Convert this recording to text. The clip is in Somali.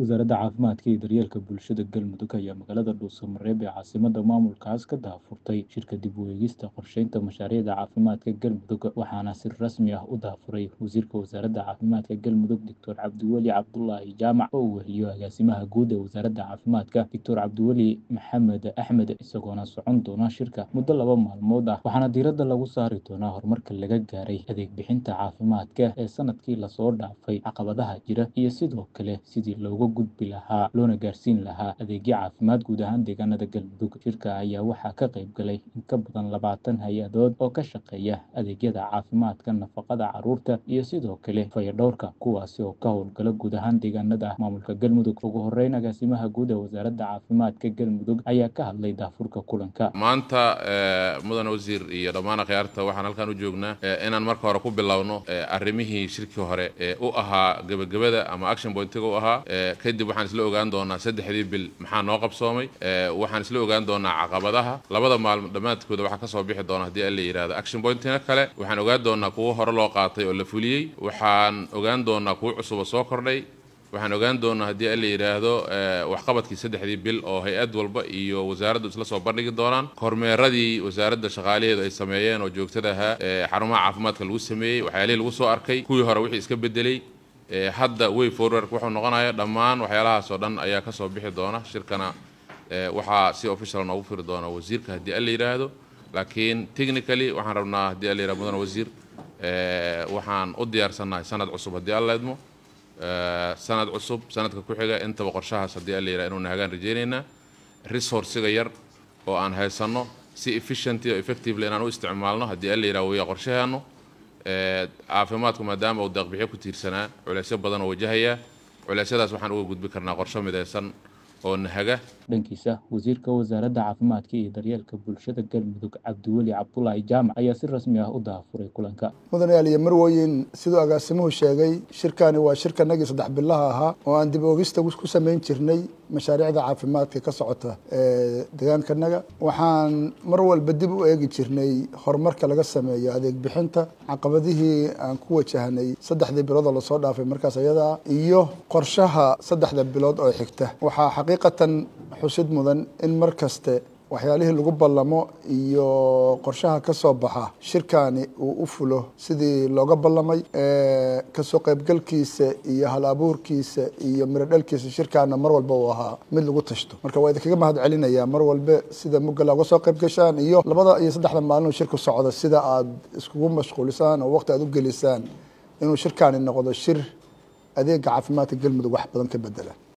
wasaaradda caafimaadka iyo daryeelka bulshada galmudug ayaa magaalada dhuusamareeb ee caasimada maamulkaas ka daahfurtay shirka dib u eegista qorsheynta mashaariicda caafimaadka galmudug waxaana si rasmi ah u daafuray wasiirka wasaaradda caafimaadka galmudug doctor cabdiweli cabdulaahi jaamac oo uu weheliyo agaasimaha guud ee wasaaradda caafimaadka doctor cabdiweli maxamed axmed isagoona socon doona shirka muddo laba maalmood ah waxaana diiradda lagu saari doonaa horumarka laga gaaray adeeg bixinta caafimaadka ee sanadkii lasoo dhaafay caqabadaha jira iyo sidoo kale sidii looga gudbi lahaa loona gaarsiin lahaa adeegyo caafimaad guud ahaan deegaanada galmudug shirka ayaa waxaa ka qayb galay in ka badan labaatan hay-adood oo ka shaqeeya adeegyada caafimaadka nafaqada caruurta iyo sidoo kale fayadhowrka kuwaasi oo ka howlgala guud ahaan deegaanada maamulka galmudug ugu horeyn agaasimaha guud ee wasaaradda caafimaadka galmudug ayaa ka hadlay daafurka kulanka maanta mudan wasiir iyo dhammaan akhyaarta waxaan halkan u joognaa inaan marka hore ku bilowno arrimihii shirkii hore ee u ahaa gebagabada ama action pointiga u ahaa kadib waxaan isla ogaan doonaa saddexdii bil maxaa noo qabsoomay waxaan isla ogaan doonaa caqabadaha labada maalmo dhammaadkooda waxaa kasoo bixi doona haddii alla yidhahdo action pointina kale waxaan ogaan doonaa kuwo hore loo qaatay oo la fuliyey waxaan ogaan doonaa kuwo cusuba soo kordhay waxaan ogaan doonaa haddii alla yidhaahdo waxqabadkii saddexdii bil oo hay-ad walba iyo wasaaraddu isla soo bandhigi doonaan kormeeradii wasaaradda shaqaalaheedu ay sameeyeen oo joogtada ahaa xarumaha caafimaadka lagu sameeyey waxyaalihii lagu soo arkay kuwii hore wixii iska bedelay hadda way forward wuxuu noqonaya dhammaan waxyaalahaas oo dhan ayaa kasoo bixi doona shirkana waxaa si official noogu firi doona wasiirka haddii alla yidhaahdo laakiin technically waxaan rabnaa haddii alla yidhahdo mudan wasiir waxaan u diyaarsannahay sanad cusub haddii alla idmo sanad cusub sanadka ku xiga intaba qorshahaas haddii alla yidhahdo inuuna hagaan rajaynaynaa resourciga yar oo aan haysanno si efficient oo effectively inaan u isticmaalno haddii alla yidhahdo waya qorshaheenu caafimaadku maadaama uu deeqbixyo ku tiirsanaa culeysyo badan oo wajahaya culeysyadaas waxaan uga gudbi karnaa qorsho midaysan oo nahaga dhankiisa wasiirka wasaaradda caafimaadka iyo daryeelka bulshada galmudug cabdiweli cabdulaahi jaamac ayaa si rasmi ah u daafuray kulanka mudanayaal iyo marweyn siduu agaasimuhu sheegay shirkani waa shirkanagii saddex bilaha ahaa oo aan dib oogista ku samayn jirnay mashaariicda caafimaadka ka socota ee deegaankanaga waxaan mar walba dib u eegi jirnay horumarka laga sameeyo adeeg bixinta caqabadihii aan ku wajahnay saddexdii bilood oo lasoo dhaafay markaas ayadaa iyo qorshaha saddexda bilood oo xigta waxaa xaqiiqatan xusid mudan in mar kaste waxyaalihii lagu ballamo iyo qorshaha ka soo baxa shirkani uu u fulo sidii looga ballamay kasoo qaybgalkiisa iyo hal abuurkiisa iyo mirodhalkiisa shirkaana mar walba uu ahaa mid lagu tashto marka waa idinkaga mahad celinayaa mar walbe sida mugala uga soo qayb gashaan iyo labada iyo saddexda maalin shirku socda sida aad iskugu mashquulisaan oo waqti aad u gelisaan inuu shirkani noqdo shir adeega caafimaadka galmudug wax badan ka bedela